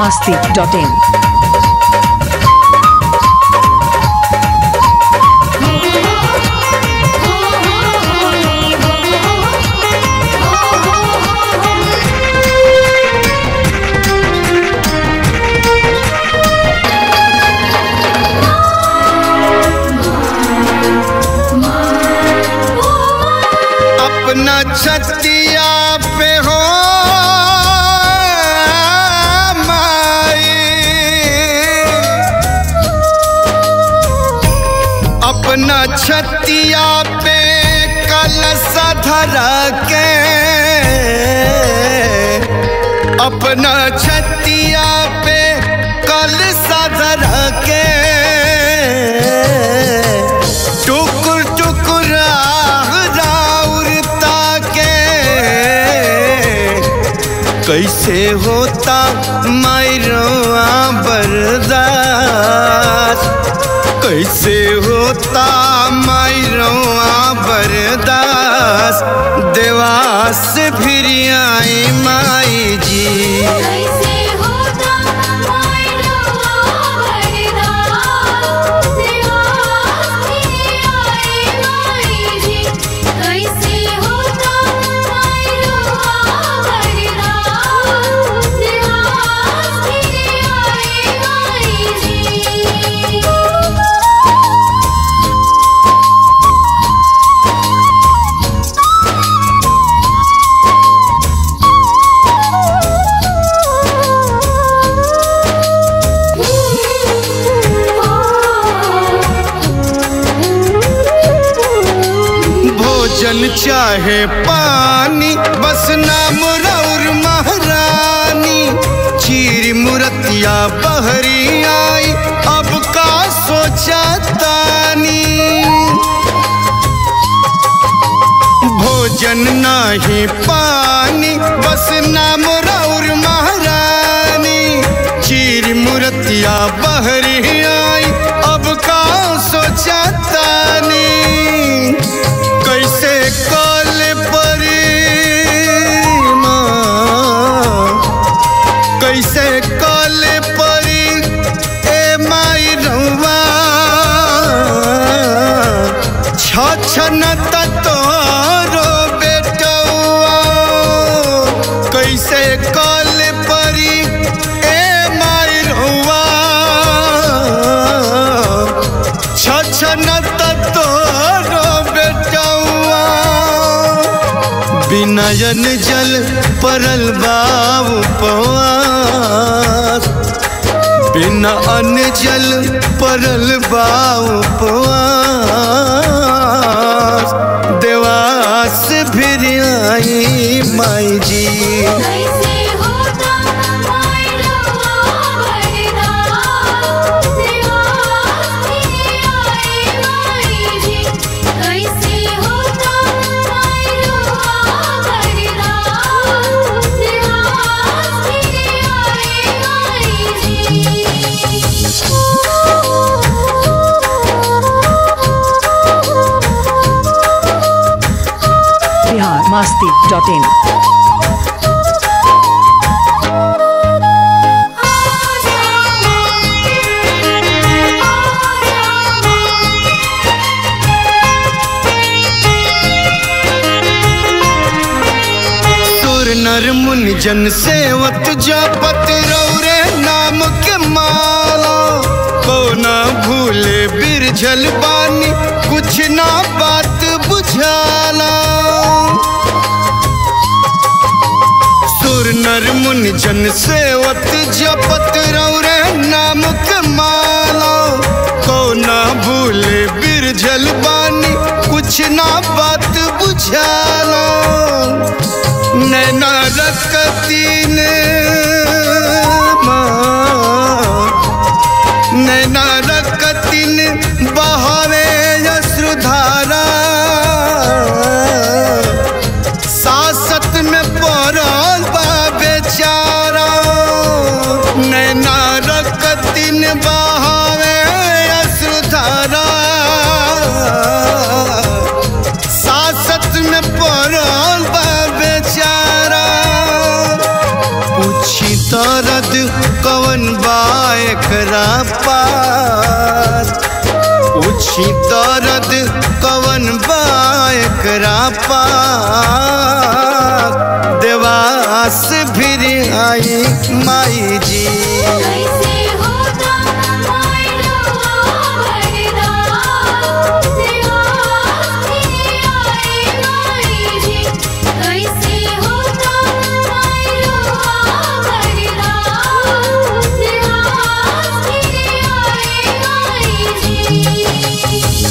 masti.in. अपना छतिया पे हो माई अपना छतिया पे कलश धरा के अपना छतिया पे कलश धरा के टुकुर टुकुर राउरता के कैसे होता मायरवा बर्दाश्त कैसे होता मायरवा बर्दाश्त देवास फिर आई माई जी कैसे होता मायनवा बरदास देवास आए माई जी कैसे होता मायनवा बरदास देवास आए माई जी भोजन चाहे पानी बस नाम रौर महारानी चीर मुरतिया बहरी आई अब का सोचा तानी भोजन नाही पानी बस नाम रौर महारानी चीर मुरतिया बहरी आई अब का सोचा तानी कैसे कल परी माँ कैसे कल परी ए माई रउआ छछन तोरो बेटौआ कैसे कल परी ए माई रउआ छछन तोरो बेटौआ बिनयन जल परल बाबू पवास बिना अन्न जल परल बाबू पवास देवास फिर आई माई जी कैसे होता मायनवा बरदास देवास आए माई जी कैसे होता मायनवा बरदास देवास आए माई Bihar masti.in. सुर नर मुनि जन सेवत जापत रौरे नाम के माला को ना भूले बिरझल बानी कुछ ना बात बुझाला सुर नर मुनि जन सेवत जपत रौरे नाम के माला को ना भूले बिरझल बानी कुछ ना बात बुझाला नैना रकतीन नैना रकतीन बहावे यश्रुधारा सासत में पड़ल बा बेचारा बा एकरा पार पूछी दर्द कवन बा एकरा पार देवास फिर आई माई जी कैसे होता मायना भरदा देवास फिर आए माई जी कैसे होता मायना भरदा देवास फिर आए माई जी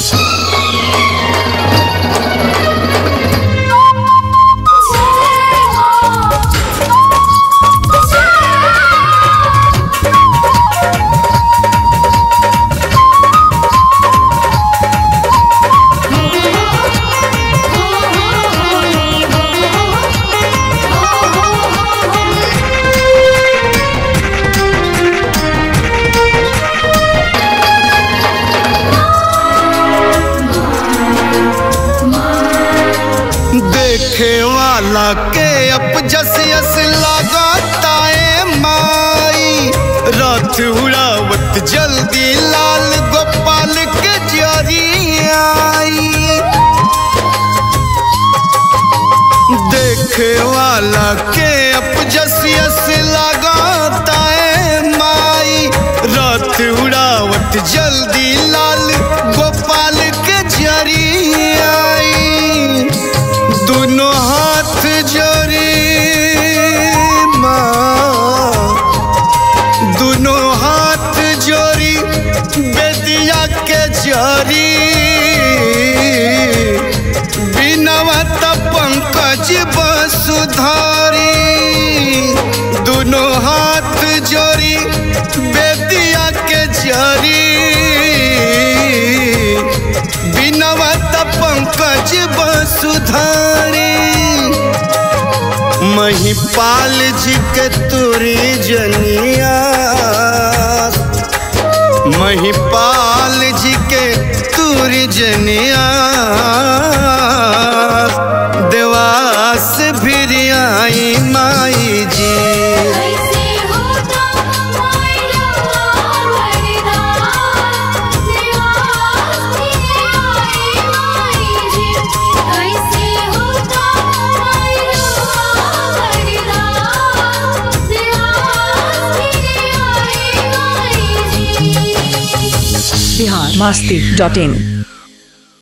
देखे वाला के अब जस यस लगाता है माई रथ उड़ावत जल्दी लाल गोपाल के जरी आई देखे वाला के अब जस यस लगाता है माई रथ उड़ावत जल्दी लाल गोपाल के जरी आई दोनों हाथ जोड़ी माँ दोनों हाथ जोड़ी बेदिया के जोड़ी बिनवत पंकज बसुधारी दोनों हाथ जोड़ी बेदिया के जोड़ी बिनवत पंकज बसुधारी महिपाल जी के तुरी जनिया महिपाल जी के तुरी जनिया देवास फिर आई माई जी कैसे होता मायना भरदा देवास फिर आए माई जी कैसे होता मायना भरदा देवास फिर आए माई जी बिहार मस्ती डॉट इन